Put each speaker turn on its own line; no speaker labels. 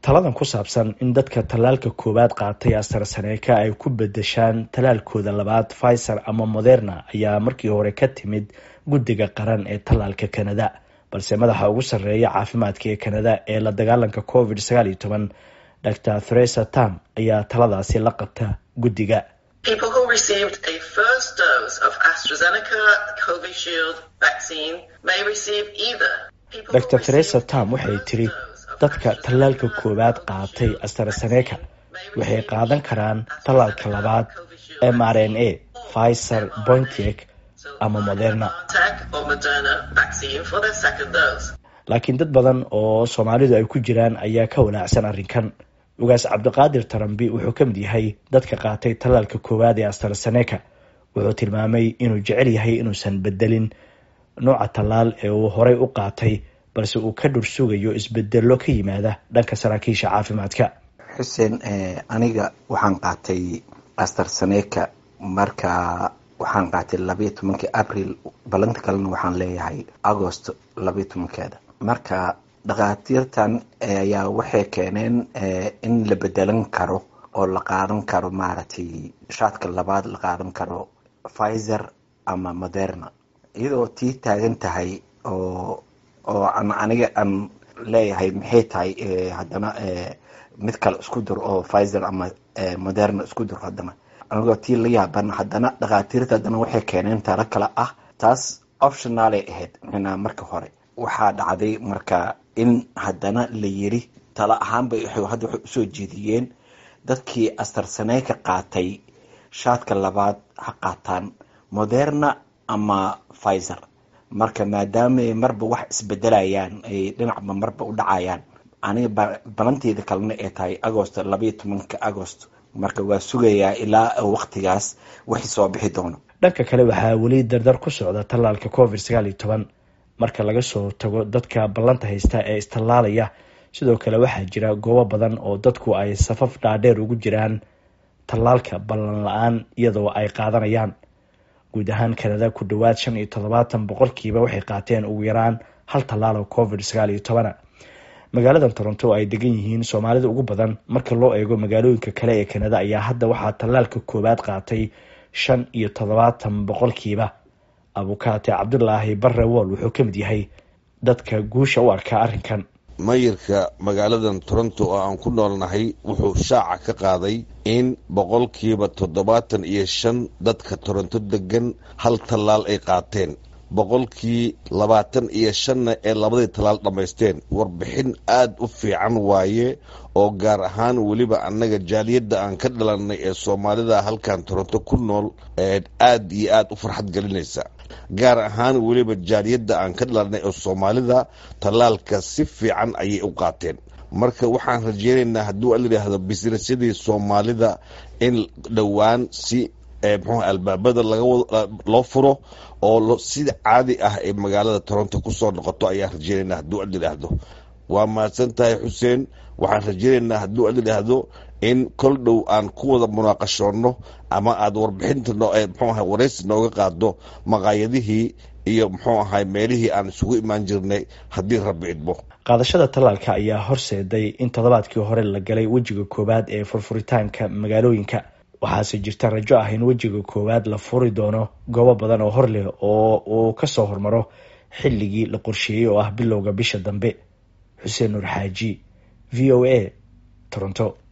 taladan ku saabsan in dadka tallaalka koowaad qaatay astarsaneeka ay ku bedeshaan tallaalkooda labaad pfizer ama moderna ayaa markii hore ka timid guddiga qaran ee tallaalka kanada balse madaxa ugu sarreeya caafimaadka ee kanada ee la dagaalanka covid sagaal iyo toban dor theresa tam ayaa taladaasi la qabta guddiga dor theresa tam waxay tiri dadka tallaalka koowaad qaatay astarsaneeka waxay qaadan karaan tallaalka labaad m r n a pfizer bointek ama moderna laakiin dad badan oo soomaalidu ay ku jiraan ayaa ka walaacsan arrinkan ugaas cabdiqaadir tarambi wuxuu ka mid yahay dadka qaatay tallaalka koowaad ee astarsaneeka wuxuu tilmaamay inuu jecel yahay inuusan bedelin nooca tallaal ee uu horay u qaatay balse uu ka dhur sugayo isbedelo ka yimaada dhanka saraakiisha caafimaadka
xuseen aniga waxaan qaatay astarsaneeka marka waxaan qaatay labayo tobankii abril balanta kalena waxaan leeyahay agost labayo tobankeeda marka dhakhaatiirtan ayaa waxay keeneen in la bedelan karo oo la qaadan karo maaragtay shaadka labaad la qaadan karo pfizer ama moderna iyadoo tii taagan tahay oo oo an aniga aan leeyahay maxay tahay haddana mid kale isku dur oo pfizer ama moderna isku dur haddana anigoo tii la yaaban haddana dhakhaatiirta haddana waxay keeneen talo kale ah taas optionaalay ahayd mxnaa marka hore waxaa dhacday marka in haddana la yiri talo ahaanbay hadda waxay usoo jeediyeen dadkii astarsaneeka qaatay shaadka labaad ha qaataan moderna ama pfizer marka maadaama marba wax isbedelayaan ay dhinacba marba u dhacayaan aniga balanteeda kalena ay tahay agost labayo tobanka agost marka waa sugayaa ilaa waqtigaas wixii soo bixi doono
dhanka kale waxaa weli dardar ku socda tallaalka covid sagaal iyo toban marka laga soo tago dadka ballanta haysta ee istallaalaya sidoo kale waxaa jira goobo badan oo dadku ay safaf dhaadheer ugu jiraan tallaalka ballan la-aan iyadoo ay qaadanayaan guud ahaan kanada ku dhowaad shan iyo toddobaatan boqolkiiba waxay qaateen ugu yaraan hal tallaal oo covid sagaal iyo tobana magaalada toronto oo ay degan yihiin soomaalida ugu badan marka loo eego magaalooyinka kale ee kanada ayaa hadda waxaa tallaalka koowaad qaatay shan iyo toddobaatan boqolkiiba abukaate cabdulaahi barre wool wuxuu ka mid yahay dadka guusha u arkaa arrinkan
mayirka magaaladan toronto oo aan ku noolnahay wuxuu shaaca ka qaaday in boqolkiiba toddobaatan iyo shan dadka toronto degan hal tallaal ay qaateen boqolkii labaatan iyo shanna ee labadii tallaal dhammaysteen warbixin aada u fiican waaye oo gaar ahaan weliba annaga jaaliyadda aan ka dhalannay ee soomaalida halkan toronto ku nool aad iyo aada u farxad gelinaysa gaar ahaan weliba jaaliyadda aan ka dhalannay ee soomaalida tallaalka si fiican ayay u qaateen marka waxaan rajeynaynaa hadduu alayidhaahdo bisnesyadii soomaalida in dhowaan si mxuu albaabada loo furo oo sida caadi ah ee magaalada toronto kusoo noqoto ayaan rajeynaynaa hadduu ad yidhaahdo waa mahadsan tahay xuseen waxaan rajeynaynaa hadduu ad yidhaahdo in kol dhow aan ku wada munaaqashoonno ama aada warbixinta mxuu ahay waraysi nooga qaado maqaayadihii iyo muxuu ahay meelihii aan isugu imaan jirnay haddii rabbi idmo
qaadashada tallaalka ayaa horseeday in toddobaadkii hore la galay wejiga koowaad ee furfuritaanka magaalooyinka waxaase jirta rajo ah in wejiga koowaad la furi doono goobo badan oo hor leh oo uu kasoo hormaro xilligii la qorsheeyey oo ah bilowga bisha dambe xuseen nuur xaaji v o a toronto